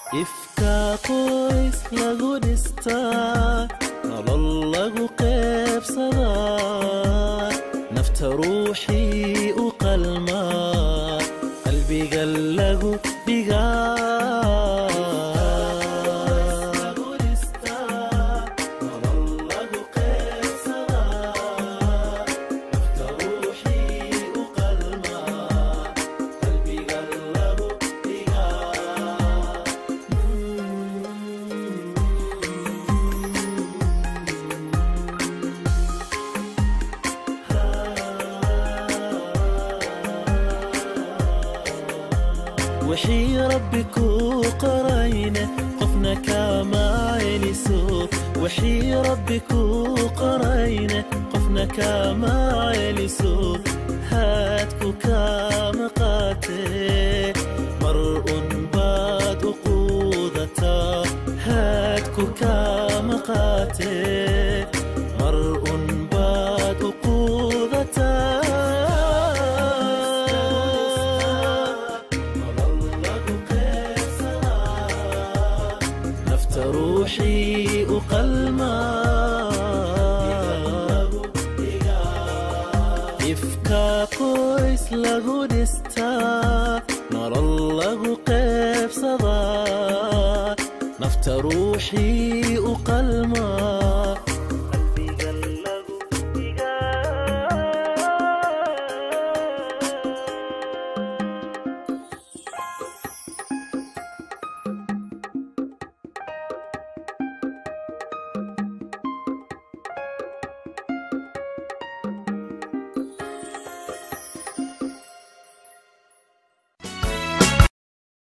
ifka qoys lagu dhistaa nolol lagu qeybsadaa nafta ruuxii u qalmaa qalbiga lagu wixii rabbi kuu qorayne qofna kama celiso wixii rabbi kuu qorayne qofna kama celiso haadku kama qaatee mar un baad u quudataa haadku kama qaatee mar un baad u quudataa nafta ruuxii u qalmaa ifka qoys lagu dhistaa nolol lagu qeybsadaa nafta ruuxii u qalmaa